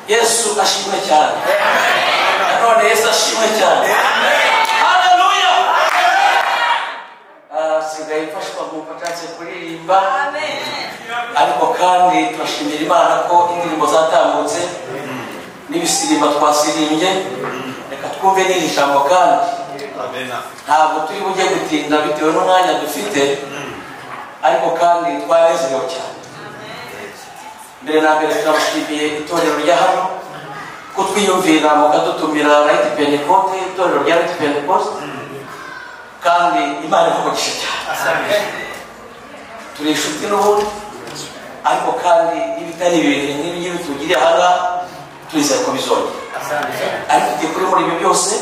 yesu ashimwe cyane nanone yesu ashimwe cyane haleluya Ah, nsigaye mfashwa mu bufatanye kuririmba ariko kandi turashimira imana ko indirimbo zatambutse n'ibisirimba twasirimbye reka twumve n'iri jambo kandi ntabwo turi bujye gutinda bitewe n'umwanya dufite ariko kandi twanezerewe cyane mbere na mbere turamushimiye itorero rya hano ko twiyumvira mukadutumira rayiti pentekote itorero rya rayiti pentekote kandi imana ivugisha cyane turi inshuti n'ubundi ariko kandi n'ibitari bibiri n'ibingibi tugiriye ahangaha turizeye ko bizongera ariko igihe kuri muri ibyo byose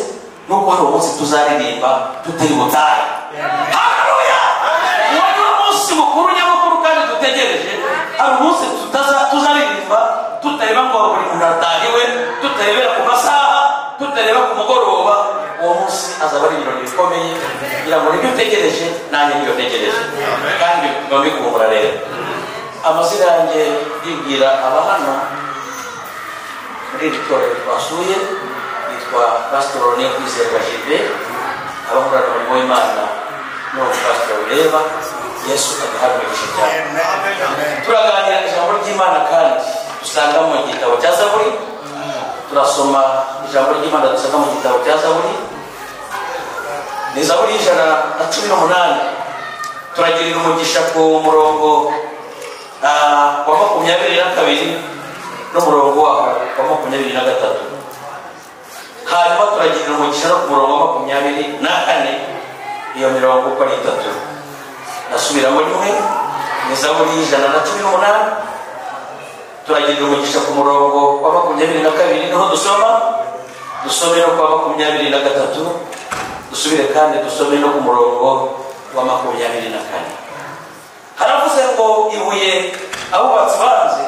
nuko hari umunsi tuzaririmba tutari butahe haleluya wari umunsi mukuru nyamukuru kandi dutegereje hari umunsi tutaza- tuzaririmba tutareba ngo buri muntu aratahiwe tutarebera ku masaha tutareba ku mugoroba uwo munsi azaba ari ibirori bikomeye kugira ngo nibyo utegereje nanjye nibyo ntegereje kandi bituma mbikumbura rero amazina yanjye ndibwira abahana muri iri torero twasuye yitwa pasitoro rene kwizerwa jibe abahorana umurimo w'imana n'uwo pasitoro ureba yesu agahanurisha cyane turaganira ijambo ry'imana kandi dusanga mu gitabo cya zaburi turasoma ijambo ry'imana dusanga mu gitabo cya zaburi ni zaburi y'ijana na cumi n'umunani turagirira umugisha ku murongo ah, wa makumyabiri na kabiri n'umurongo waho wa makumyabiri na gatatu hanyuma turagirira umugisha no ku murongo wa makumyabiri na kane iyo mirongo uko ari itatu nasubiramo rimwe ni zaburi y'ijana na cumi n'umunani turagirira umugisha ku murongo wa makumyabiri na kabiri niho dusoma dusome no ku wa makumyabiri na gatatu dusubire kandi dusome no ku murongo wa makumyabiri na kane haravuze ngo ibuye abubatsi banze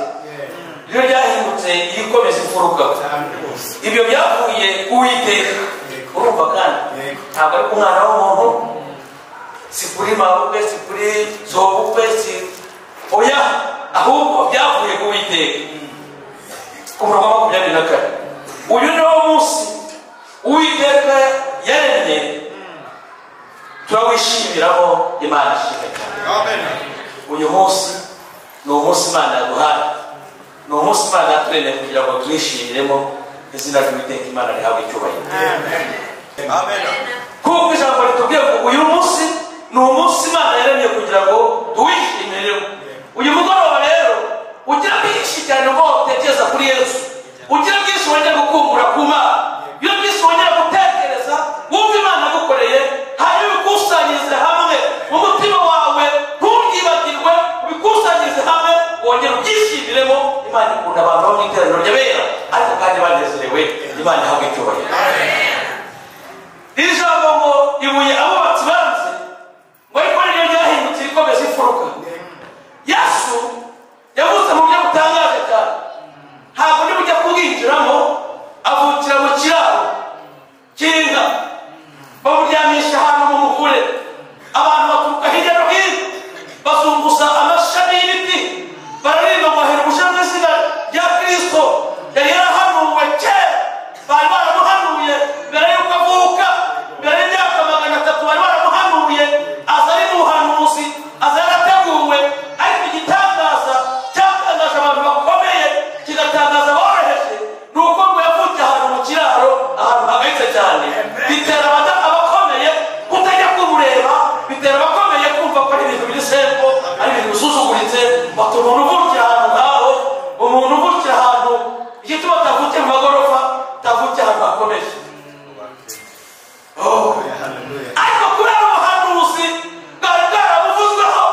ryo ryahindutse irikomeza imfuruka ibyo byavuye ku uwiteka urumva kandi ntabwo ari ku mwana w'umuntu si kuri mabukwe si kuri zobukwe si oya ahubwo byavuye ku uwiteka ku murongo wa makumyabiri na kane uyu ni wo munsi uwiteka yaremye turawishimiraho imana ishimwe cyane uyu munsi ni umunsi imana yaduhaye ni umunsi imana yaturemeye kugira ngo tuwishimiremo izina ry'uwiteka imana rihabwe icyubahiro kuko ijambo ritubwiye ngo uyu munsi ni umunsi imana yaremye kugira ngo tuwishimiremo uyu mugoroba rero ugira byinshi cyane ngo utekereza kuri yesu ugira byinshi wongera gukumbura ku mana iyo byinshi wongera gutekereza wumva imana agukoreye hanyuma ibikusanyirize hamwe mu mutima wawe ntubyibagirwe ubikusanyirize hamwe wongera ubyishyimiremo imana ikunda abantu bo mu iteraniro ry'abera ariko kandi banezerewe imana ihabwa icyubahiro iri jambo ngo ibuye abubatsi banze ngo ariko niryo ryahindutse rikomeza imfuruka yesu yavuze mu buryo butangaje cyane ntabwo niba ujya kubwinjiramo avukira mu kiraro cy'inka bamuryamisha ahantu mu muvure abantu baturuka hirya no hino bazunguza amashami y'ibiti bararirimba ngo hera ubusha mu izina rya kristo yari yarahanuwe kera bari baramuhanuye mbere y'uko avuka mbere y'imyaka magana atatu bari baramuhanuye aza ari mu buhanuzi aza yarateguwe ariko igitangaza cyatangaje abantu bakomeye kigatangaza aboroheje ni uko ngo yavutse ahantu mu kiraro ahantu hagayitse cyane bitera abada- abakomeye kutajya kumureba bitera abakomeye kumva ko ari ibintu biri sembo ari ibintu bisuzuguritse bata umuntu uvukira ahantu ngaho umuntu uvukira ahantu igituma atavukiye mu magorofa atavukiye ahantu hakomeye Oh. ariko kubera ubuhanuzi bwari bwaramuvuzweho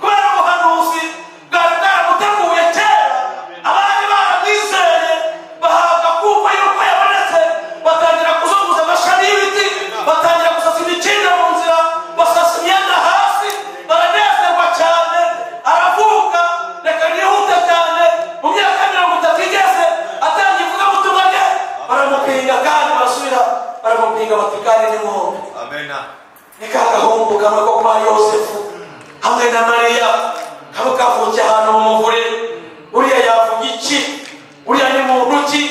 kubera ubuhanuzi bwari bwaramuteguye kera abari baramwizeye bahabwa kumva yuko yabonetse batangira kuzunguza amashami y'ibiti batangira gusasa imikindo mu nzira basasa imyenda hasi baranezerwa cyane aravuka reka nihute cyane mu myaka mirongo itatu igeze atangiye ivugabutumwa rye baramupinga kandi barasubira baramupinga bati kandi ni mwumbi ni ka gahungu kamwe ko kwa yosefu hamwe na mariya kamwe kavukiye ahantu mu muvure uriya yavuga iki uriya ni muntu ki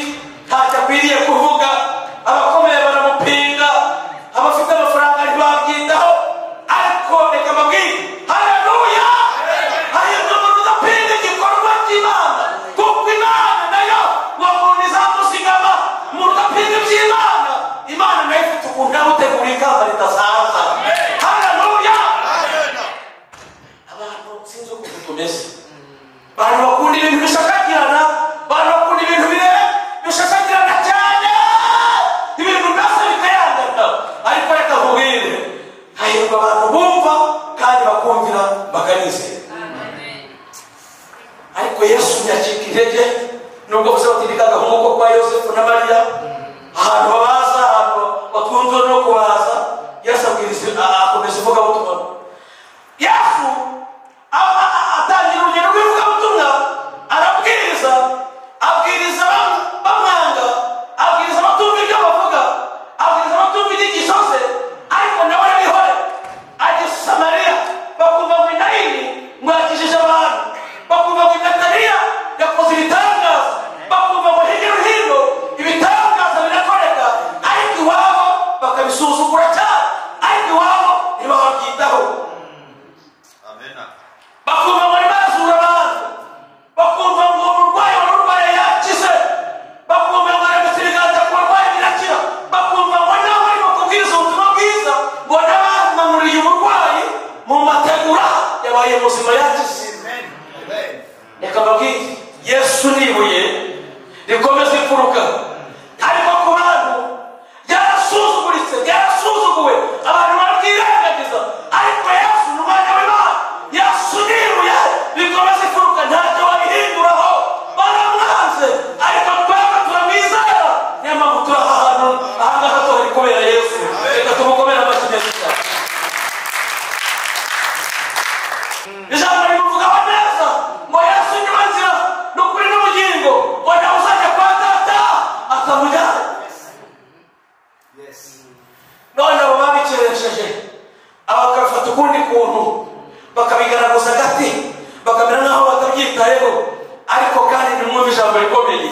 ikomeze imfuruka harimo ku bantu byarasuzuguritse byarasuzuguwe abantu babyirengagiza ariko yesu ni umwana w'imana yasuniruye bikomeza imfuruka ntacyo wabihinduraho baramwanze ariko twebwe turamwizera niyo mpamvu turi aha hantu aha ngaha tuhari kubera yesu reka tumukomere amashyi meza cyane ijambo rimuvugaho neza ngo yesu niwe nzira ni ukuri n'ubugingo ngo nawe uzajya kwa data akamujyana none abo babikeresheje abakabifata ukundi kuntu bakabigaragaza gati bakamera naho batabyitayeho ariko kandi nimwumva ijambo rikomeye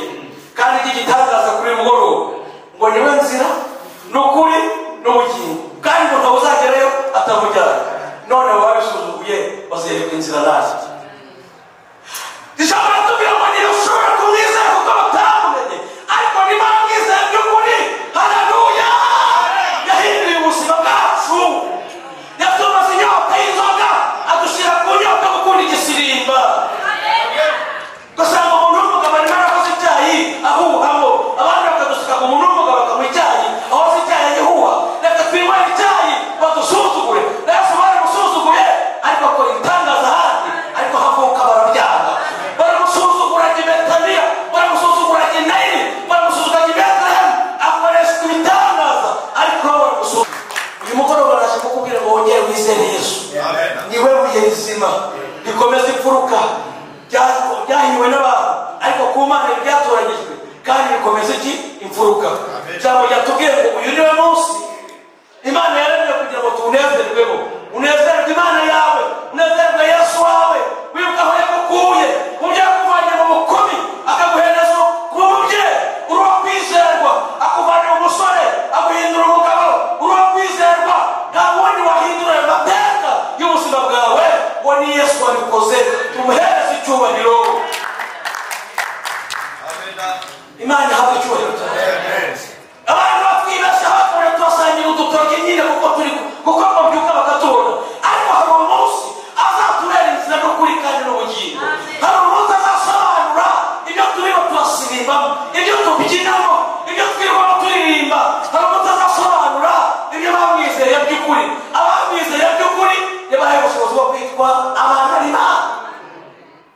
kandi ry'igitangaza kuri uyu mugoroba ngo niwe nzira ni ukuri n'ubugingo kandi ngo ntawe uzagerayo atamujyana none abo babisuzuguye bazereka inzira nazo ijambo ratubwira ngo ntirushobora kumwizera kuko batamumenye ariko niba mwizera by'ukuri hararuya yahinduye ubuzima bwacu yatumaze inyota y'inzoga adushyira ku nyota yo gukunda igisimba ugasanga umuntu w'umugabo arimo arakoze icyayi ahuhamo abandi bakadusuka ku muntu w'umugabo bakamuha icyayi aho azi icyayi agihuha reka twinywere icyayi badusuzugure na yesu baramusuzuguye ariko akora ibitangaza ahandi ariko havuka barabyanga baramusuzuguranye betaniya baramusuzuguranye nayini baramusuzuguranye betelehemu akoreshwa ibitangaza ariko bo baramusuzugura uyu mugoroba araje kukubwira ngo wongere wizere yesu niwe buye rizima rikomeza imfuruka Bya- byahiwe n'abantu ariko ku mana byatoranyijwe kandi rikomeza iki imfuruka ijambo ryatubwiye ngo uyu niwe munsi imana yaremye kugira ngo tuwunezerweho unezerwe imana yawe unezerwe yesu wawe wibuka aho yagukuye mu byo yakuvanye mu bukumi akaguhereza kubye uri uwo kwizerwa akuvana mu musore aguhindura umugabo uri uwo kwizerwa nta wundi wahindura ayo mateka y'ubuzima bwawe ngo ni yesu wabikoze tumuhereze icyubahiro imana ihabwa icyubahiro cyane abantu batwibeshya bakora tubasangira udutoki nyine kuko turi kuko babyuka bakatubona ariko hari umunsi azatubera inzira n'ukuri kandi n'ubugingo hari umunsi azasobanura ibyo turimo turasirimbamo ibyo tubyinamo ibyo twirwamo turirimba hari umunsi azasobanura ibyo bamwizeye by'ukuri abamwizeye by'ukuri yabahaye ubushobozi bwo kwitwa abantu b'imana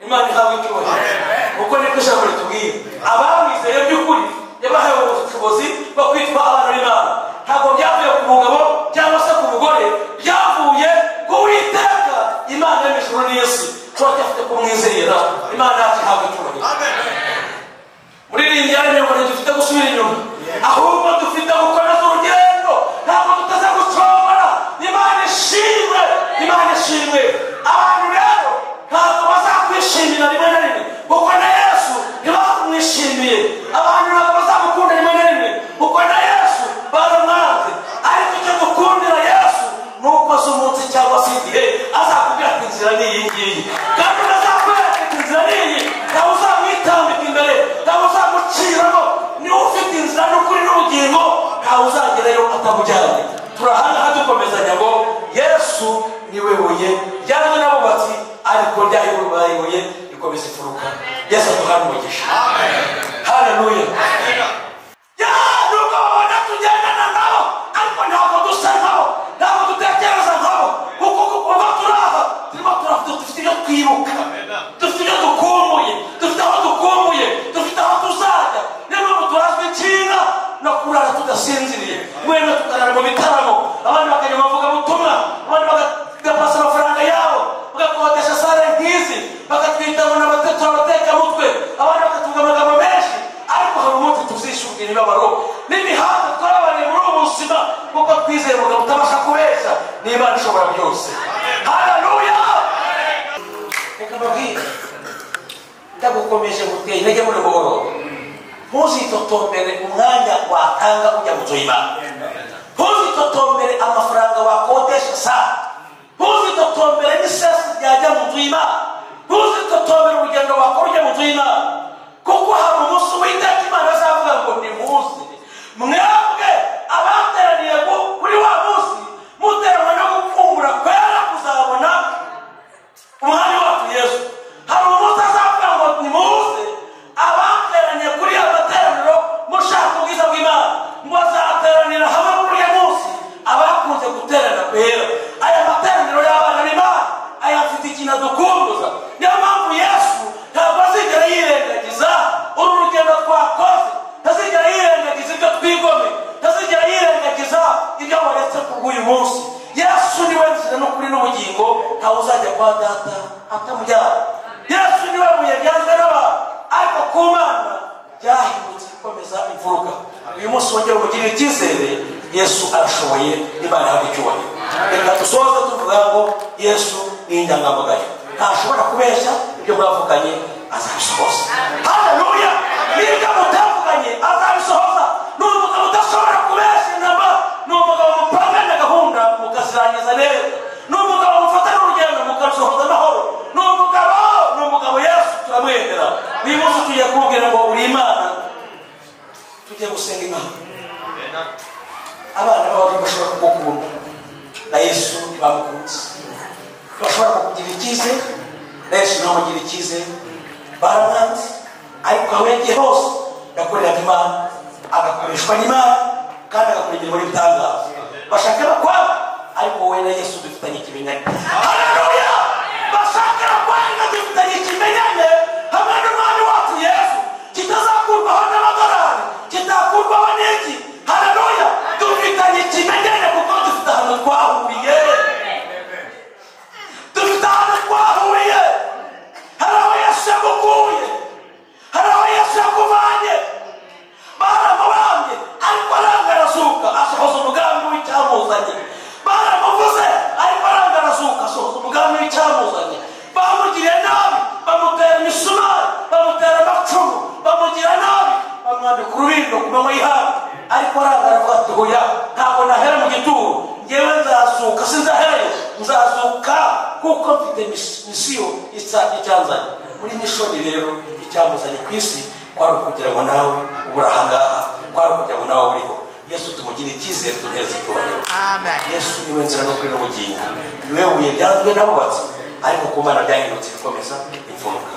imana ihabwa icyubahiro kuko niko ijambo ritubwira abamwizeye by'ukuri yabahaye ubushobozi bwo kwitwa abana b'imana ntabwo byavuye ku mugabo cyangwa se ku mugore byavuye ku witeka imana y'imijuru n'isi turacyafite kumwizera imana yacu ihabwa icyubahiro muririmbyi ari mirongo itatu dufite gusubira inyuma ahubwo dufite gukomeza urugendo ntabwo duteze gucogora imana ishimwe imana ishimwe abantu rero ntabwo bazakwishimira rimwe na rimwe kuko na yesu ntibamwishimiye abantu ntabwo bazamukunda rimwe na rimwe kuko na yesu baramwanze ariko icyo dukundira yesu ni uko azi umunsi cyangwa se igihe azakubwira ko inzira ni iyi ngiyi kandi unazakwereka ati inzira ni iyi nawe uzamwitambika imbere nawe uzamuciramo niwe ufite inzira n'ukuri n'ubugingo ntawe uzagerayo atamujyanye turahangaha dukomezanya ngo yesu niwe buye ryanywe n'abubatsi ariko ryayoboye ibuye rikomeza imfuruka yesu aduhana umugisha haleluya ya nubwo babona tugendana nabo ariko ntabwo dusa nabo ntabwo dutekereza nabo kuko kuva turaha turimo turavuga dufite ibyo twibuka dufite ibyo dukumbuye dufite aho dukumbuye dufite aho tuzajya niyo mpamvu turazwi ikinga no kurara tudasinziriye mwene tukarara mu bitaramo abandi bakajya mu bavugabutumwa abandi bagapasa amafaranga yabo bagakodesha sare nk'izi bakatwita ngo n'abatatu abatekamutwe abandi bakatuvuga amagambo menshi ariko hari umunsi tuzishyurwa imibabaro n'imihanda twabariye muri ubu buzima kuko twizeye umugabo utabasha kubeshya n'imana ishobora byose haleluya reka mbabwire ndagukomeje guteye intege muri buhoro ntuzitotombere umwanya watanga ujya mu nzu y'imana ntuzitotombere amafaranga wakodesha saa ntuzitotombere n'isesi ryajya mu nzu y'imana ntuzitotombere urugendo wakora ujya mu nzu y'imana kuko hari umunsi w'iteka imana azavuga ngo ni munsi mwebwe abateraniye ku- kuri wa munsi muteranwa no gupfungura kwera kuzabona umwami wacu yesu hari umunsi azavuga ngo nimuze abateranye kuri iyo kwa data atamujyana yesu niwe buye ryanzwe n'abantu ariko ku mana ryahindutse ikomeza imfuruka uyu munsi wongera umugirira icyizere yesu arashoboye imana hari icyubahiro reka dusoze tuvuga ngo yesu ni inyangamugayo ntashobora kubeshya ibyo mwavuganye azabisohoza haleluya n'ibyo mutavuganye azabisohoza ni umugabo udashobora kubeshya intama ni umugabo mupangana gahunda mukazirangiza neza ni umugabo mufatana urugendo mukarusohoza amahoro ni umugabo ni umugabo yesu turamwemera uyu munsi tugiye kumubwira ngo uri imana tugiye gusenga imana abana b'abagabo bashobora kugukunda na yesu bamukunze bashobora kukugira icyizere na yesu ntamugira icyizere baramwanze ariko aho yagiye hose yakoreraga imana agakoreshwa n'imana kandi agakora imirimo y'ibitangaza bashaka bakwanga ariko wowe na yesu dufitanye ikimenyane haleluya bashaka bakwanga dufitanye ikimenyane hamwe n'umwami wacu yesu kitazakurwaho n'amadolari kitakurwaho n'iki haleluya dufitanye ikimenyane kuko dufite ahantu twahuriye dufite ahantu twahuriye hari aho yesu yagukuye hari aho yesu yakuvanye baramubambye ariko aranga arazuka asohoza umugambi w'icyamuzanye baramuvuze ariko aranga arazuka asohoza umugambi w'icyamuzanye bamugiriye nabi bamutera imisumari bamutera amacumu bamugira nabi bamwambika urubindo ku manywa y'ihangu ariko aranga aravuga ati hoya ntabwo nahera mu gituro ngewe nzazuka sinzahereyo nzazuka kuko mfite mis- misiyo isa- icyanzanye muri mishoni rero icyamuzanye ku isi kwari ukugira ngo nawe ubure ahangaha kwari ukugira ngo nawe uriho yesu tumugire icyizere tuhereza icyubahiro yesu niwe nzira no kuri n'ubugingo niwe buye ryanzwe n'abubatsi ariko ku mana byahindutse bikomeza imfuruka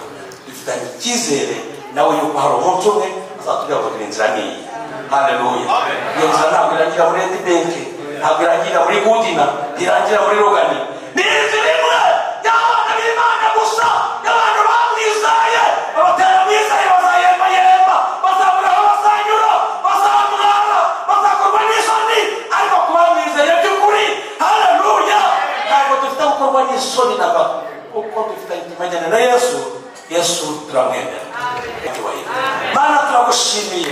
dufitanye icyizere nawe yuko hari umunsi umwe azatubwira ngo gira inzira n'iyi haleluya iyo nzira ntabwo irangira muri edi benki ntabwo irangira muri gudina ntirangira muri rugani ni inzira imwe y'abana b'imana gusa y'abantu bamwizaye abatera mwizaye bazayembayemba bazabura aho bazanyura bazamwara bazakorwa n'isoni ariko kuba mwizeye by'ukuri haleluya ntabwo dufite gukorwa n'isoni na gato kuko dufitanye ikimenyane na yesu yesu turamwemera mana turagushimiye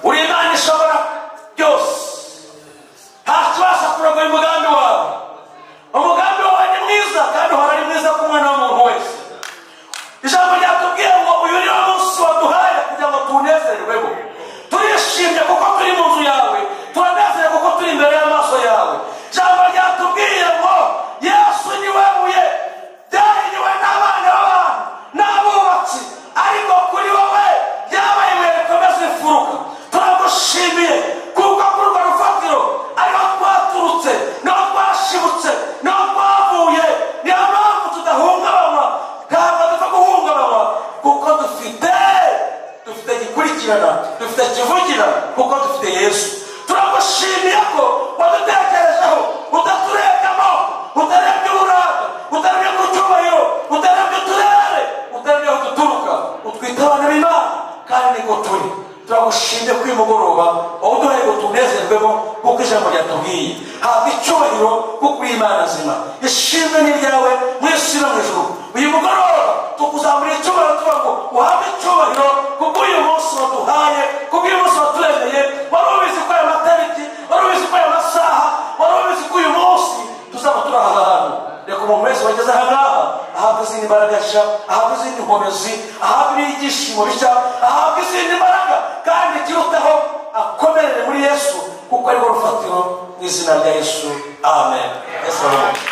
uri imana ishobora byose ntakibasha kurogoya umugambi wawe umugambi wawe ni mwiza kandi uhora ari mwiza ku mwana w'umuntu wese ijambo ryatubwiye ngo uyu ni wo munsi waduhaye kugira ngo tuwunezererwemo turishimye kuko turi mu nzu yawe turanezerewe kuko turi imbere y'amaso yawe ijambo ryatubwiye ngo yesu ni we buye ryahiriwe n'abana b'abantu n'abubatsi ariko kuri wowe ryabaye ibuye rikomeza imfuruka turagushimiye kuko kuri urwo rufatiro ariho twaturutse niho twashibutse niho twavuye niyo mpamvu tudahungabanywa ntabwo dupfa guhungabanywa kuko dufite dufite gikurikirana dufite kivugira kuko dufite yesu turagushimiye ko wadutekerejeho utaturebye amoko utarebye uburanga utarebye ku cyubahiro utarebye uturere utarebye aho duturuka utwite abana b'imana kandi niko turi turagushimye ko uyu mugoroba waduhaye ngo tunezerwemo kuko ijambo ryatubwiye habwa icyubahiro kuko uri imana nzima ishimwe ni ryawe mu isi no mu ijuru uyu mugoroba tukuzamurira icyubahiro tuba ngo uhabwe icyubahiro kuko uyu munsi waduhaye kuko uyu munsi waturemeye wari ubizi ko aya matariki wari ubizi ko aya masaha wari ubizi ko uyu munsi tuzaba turi aha hantu reka umuntu wese wageze aha ngaha ahabwa izindi mbaraga nshya ahabwa izindi nkomezi ahabwa n'ibyishimo bishya ahabwa izindi mbaraga kandi ikirutaho akomerere muri yesu kuko ariwo rufatiro mu izina rya yesu amen Yesu aramuka.